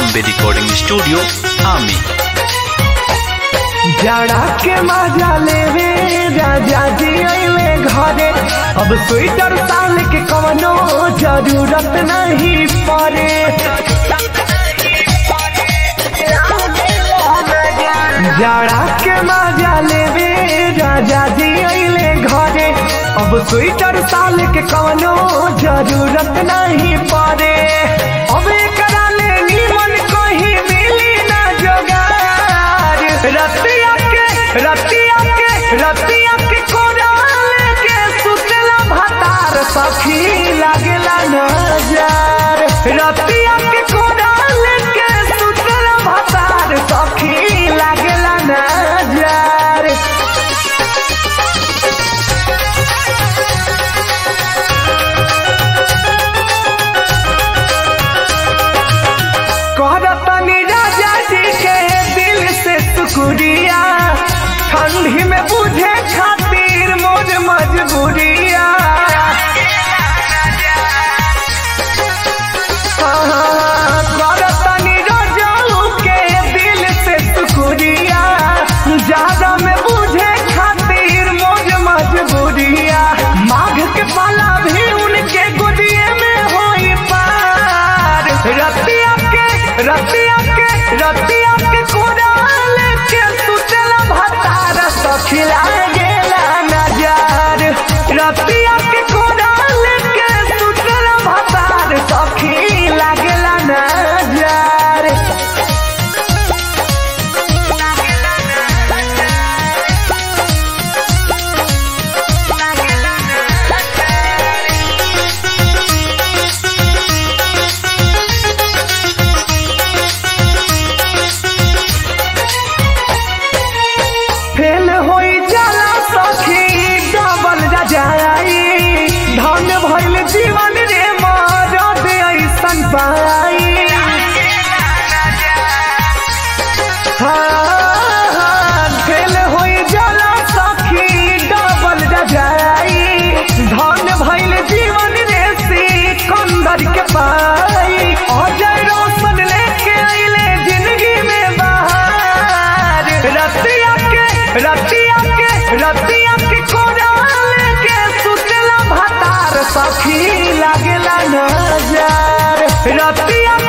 Bombay Recording Studio, Ami. जाड़ा के मजा लेवे राजा जी अइले घरे अब स्वेटर साल के कवनो जरूरत नहीं पड़े जाड़ा के मजा लेवे राजा जी अइले घरे अब स्वेटर साल के कवनो जरूरत नहीं पड़े अब एकरा ले नीमन कहीं मिली ना जोगार रतिया के रतिया के रतिया के कोराल के सुतला भतार सखी लागेला नजर रतिया के कोराल के सुतला भतार सखी लागेला नजर कहतनी राजा जी के दिल से शुक्रिया ठंडी में बुझे खातिर मोर मजबूरिया हाँ, करतनी राजाऊ के दिल से शुक्रिया ज्यादा में बुझे खातिर मोर मजबूरिया माघ के पाला भी उनके गुदिये में होई पार रतिया के रतिया के रतिया के कोराल के सुतला भतार सखिला गेला नजर रतिया के कोराल के सुतला भतार सखिला गेला नजर फेल होई जाला सखी डबल रजाई धन भइल जीवन रे मरद ऐसन पाई हाँ, फेल होई जाला सखी डबल रजाई धन भइल जीवन रे सिकंदर के पाई अजय रोशन लेके आइले जिंदगी में बाहर रतिया के रतिया के रतिया के कोराल के सुतला भतार सखी लागेला नजर रतिया